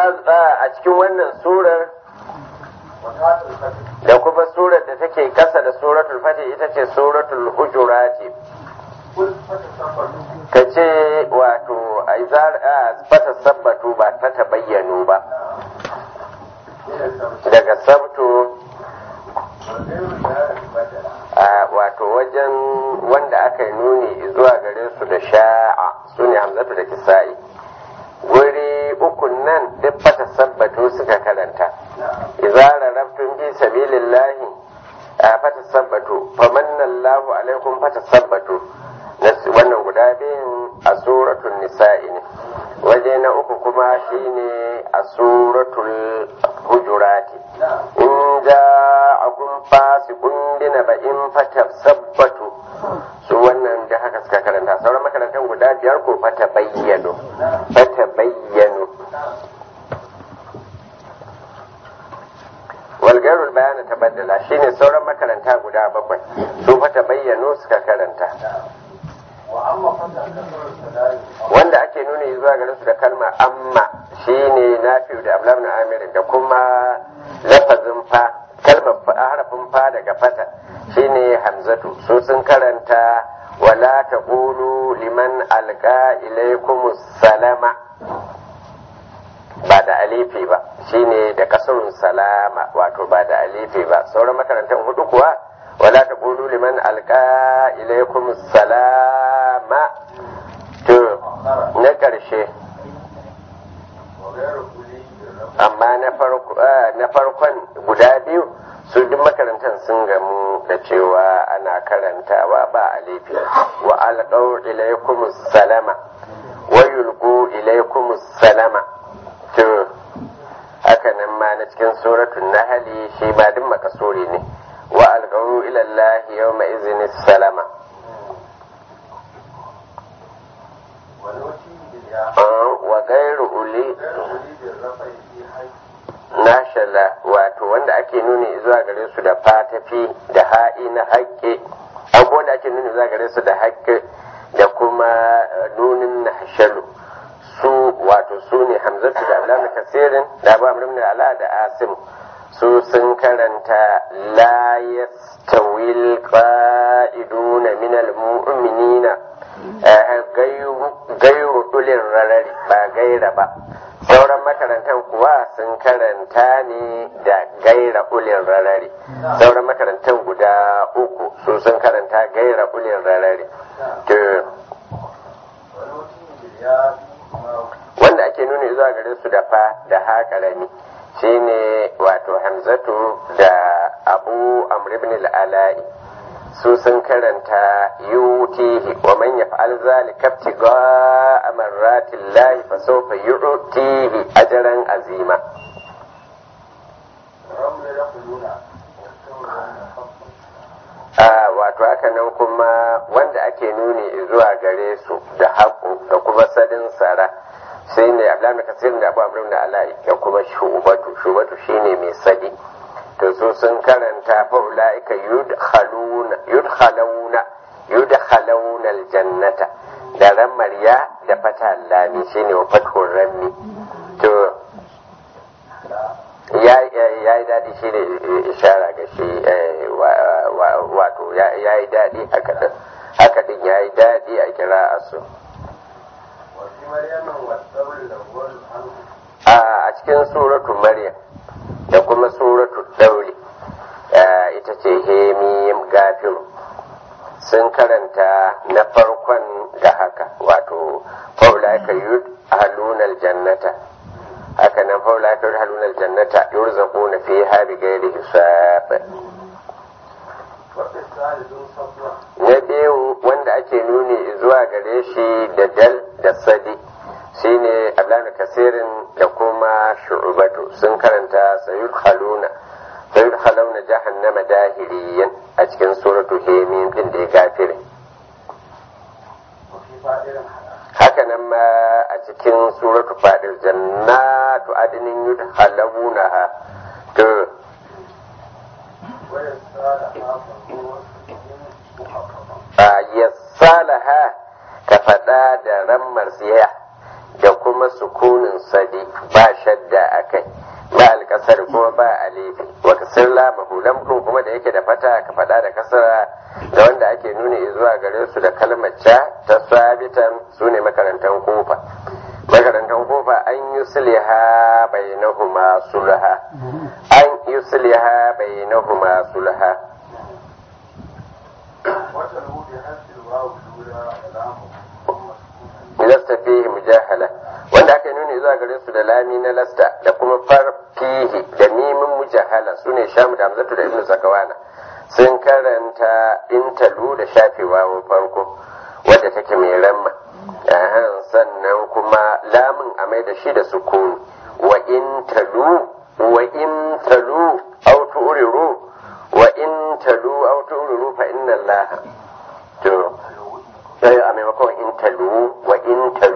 a cikin wannan surar da kuma surar da take kasa da suratul fatih ita ce suratul hujurati ka ce wato a fata sabbatu ba ta tabayyanu ba daga sabtu wato wajen wanda aka yi nuni zuwa gare su da sha'a su ne hamzatu da kisa'i wuri ukun nan duk fata sabbatu suka karanta izara raftun fi sabilillahi a fata sabbatu famannallahu alaikum fata sabbatu wannan guda biyun a suratul nisa'i ne waje na uku kuma shine a suratul hujurati in ja akun fasikun dina ba in fata sabbatu su wannan da haka suka karanta sauran makarantar guda biyar ko fata bayyano fata bayyano walgarul bayana ta baddala shine sauran makaranta guda bakwai su fata bayyano suka karanta wanda ake nuna zuwa garin su da kalma amma shine nafi'u da ablam na amirin da kuma lafazin fa kalmar harafin fa daga fata shine hamzatu su sun karanta wala taqulu liman alqa ilaykum salama ba da alifi ba shine da kasurun salama wato ba da alifi ba sauran makarantar hudu kuwa wala taqulu liman alqa ilaykum salama to na ƙarshe amma na farkon guda biyu su duk makarantar sun gamu da cewa ana karantawa ba a laifi wa alƙau ilaikum salama wa yulqu ilaikum salama to haka nan ma na cikin suratul nahli shi ba duk makasuri ne wa alƙau ila Allah yawma izni salama wa gairu uli nashala wato wanda ake nuni zuwa gare su da fatafi da ha'i na haƙƙe abubuwan wanda ake nuni zuwa gare su da haƙƙe da kuma nunin na hashalu su wato su ne hamzatu da alamu kasirin da abu amrim ala da asim su sun karanta la yastawil qa'iduna minal mu'minina gairu dulin rarari ba gaira ba sauran makarantar kuwa sun karanta ne da gaira ulin rarari sauran makarantar guda uku su sun karanta gaira ulin rarari wanda ake nuna zuwa gare su da fa da ha karami shine wato hamzatu da abu amr ibn al-ala'i su sun karanta yutihi wa man yaf'al zalika ibtigha'a marrati llahi fa sawfa yu'tihi ajran azima a wato haka nan kuma wanda ake nuni zuwa gare su da haƙo da kuma sadin sara sai ne abdullahi kasir da abu amrin da ala'i da kuma shubatu shubatu shine mai sadi to su sun karanta fa ulaika yudkhaluna yudkhaluna yudkhaluna aljannata da ramariya da fata lami shine wa fathur rammi to ya yi daɗi shi ne ishara ga shi wato ya yi daɗi haka ɗin haka ɗin ya yi daɗi a kira a su a cikin suratu maryam da kuma suratu dauri ita ce hemiyim gafiru sun karanta na farkon da haka wato faulaika yud halunal jannata haka nan faulaika yud halunal jannata yurzaquna fiha bighairi hisab na biyu wanda ake nuni zuwa gare shi da dal da sadi shine abdullahi kasirin da kuma shu'batu sun karanta sayud haluna sayud haluna jahannama dahiriyan a cikin suratu hemim din da ya gafire haka nan ma a cikin suratu fadil jannatu adinin yud halawunaha to yassalaha ka faɗa da rammar siya da kuma sukunin sadi ba shadda a kai ba alkasar kuma ba alifi wa kasar lamahu lamɗin kuma da yake da fata ka faɗa da kasara da wanda ake nuni zuwa gare su da kalmar ca ta sabitan su ne makarantar kofa makarantar kofa an yi sulha bainahuma sulha an yi sulha bainahuma sulha lasta fihi mujahala wanda aka nuni zuwa gare su da lami na lasta da kuma far fihi da mimin mujahala su ne shamu da hamzatu da ibnu sakawana sun karanta intalu da shafewa farko wadda take mai ramma sannan kuma lamun a mai da shi da sukuni wa intalu wa intalu aw tu'riru wa intalu aw tu'riru fa inna allaha to sai a maimakon intalu wa intalu